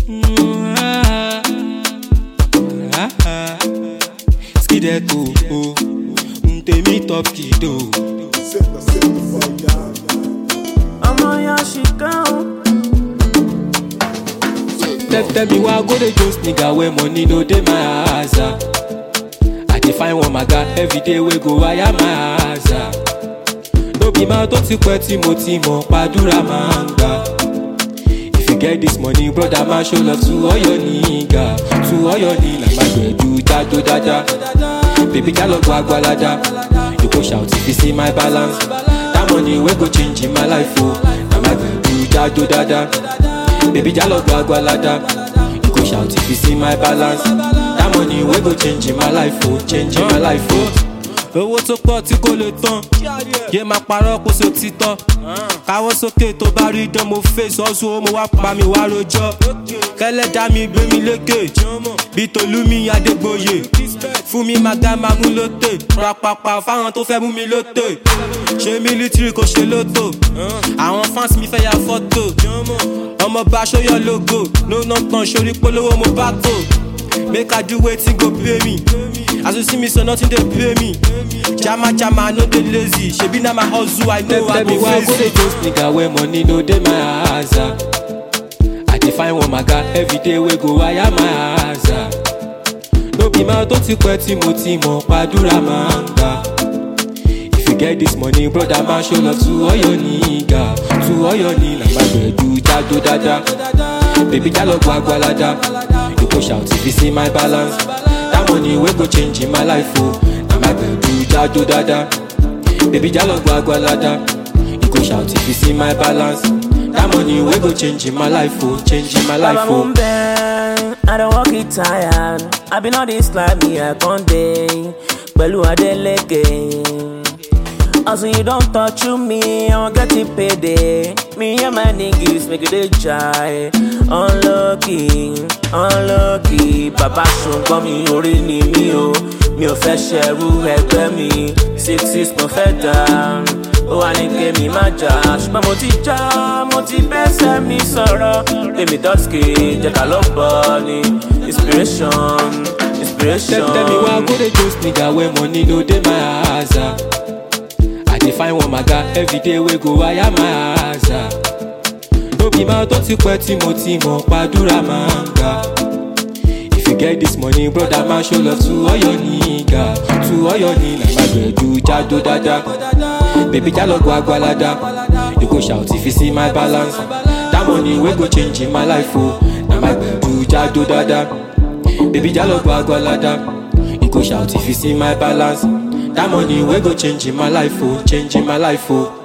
Skideto, oh, ntemi top kido. ọmọ yẹn ṣìkà o. Tell, tell me why I go dey just nigga where money no dey my house. ah. I dey find one maga every day wey go wire my house. ah. No be máa tó ti pẹ́ tí mo ti mọ̀ pàdúrà máa ń gbà. If you get this money, brother, ma show love to all your nigga. To all your nigga, my gbedu jado dada. Baby, jalo gba agbalada. You go shout if you see my balance. That money wey go change in my life, oh. Na my gbedu jado dada. Baby, jalo gba agbalada. You go shout if you see my balance. That money wey go change in my life, oh. Change in my life, oh. owó tó pọ̀ tí kò lè tán yé máa parọ́ kó so títọ́ káwọ́ sókè tó bá rí dán mo fèsì ọ̀sùn ó mo wá pa mi wá rojọ́ kẹlẹ́dá mi gbé mi lékè bí tolúmi adégbòye fún mi máa ga máa mú lóté rapapa fáwọn tó fẹ́ mú mi lóté ṣé mílítírì kò ṣe lótò àwọn fans mi fẹ́ ya fọ́tò ọmọ bá aṣọ́yọ̀ logo no nonkan sórí polówó mo bá kò make i do wetin go pay me as you see me so nothing dey pay me jama jama i no dey lazy shebi na my hustle i know i go face it. just nigga wey money no dey my house ah. i dey find one maga everyday wey go wire my house ah. no be máa tó ti pẹ́ tí mo ti mọ̀ pàdúrà máa ń gbà. if you get this money brother ma show love to all your nigga to all your nigga my gbedu jado dada baby jalo gba agbalada you go shout if you see my balance that money wey go change in my life o na my gbedu jado dada baby jalo gba agbalada you go shout if you see my balance that money wey go change in my life o change in my life Baba o. mo ń bẹ́, I don work it tired. I been all this life me I con dey pẹ̀lú Adeleke. Also you don touch me, I wan get it payday. Me and my niggas make you dey jai. Unlucky, unlucky. Bàbá ṣùgbọ́n mi orí ni mí o. Mi ò fẹ́ ṣẹrú ẹgbẹ́ mi. Six six mo fẹ́ dà. Ó wà ní kémi má jà. Ṣùgbọ́n mo ti já, mo ti bẹ́sẹ̀ mi sọ̀rọ̀. Tèmi dọ́sìkì jẹ́ ká ló bọ̀ ni. Inspiration, inspiration. Tell, tell me why I go dey just nigga when money no dey my house. ah. I dey find one maga everyday wey go wire my house. ah. No be máa tó ti pẹ́ tí mo ti mọ̀ pàdúrà máa ń gbà. If you get this money, brother, ma show love to all your nigga. To all your nigga, my gbedu jado dada. Baby, jalo gba agbalada. You go shout if you see my balance. That money wey go change in my life, oh. Na my gbedu jado dada. Baby, jalo gba agbalada. You go shout if you see my balance. That money wey go change in my life, oh. Change in my life, oh.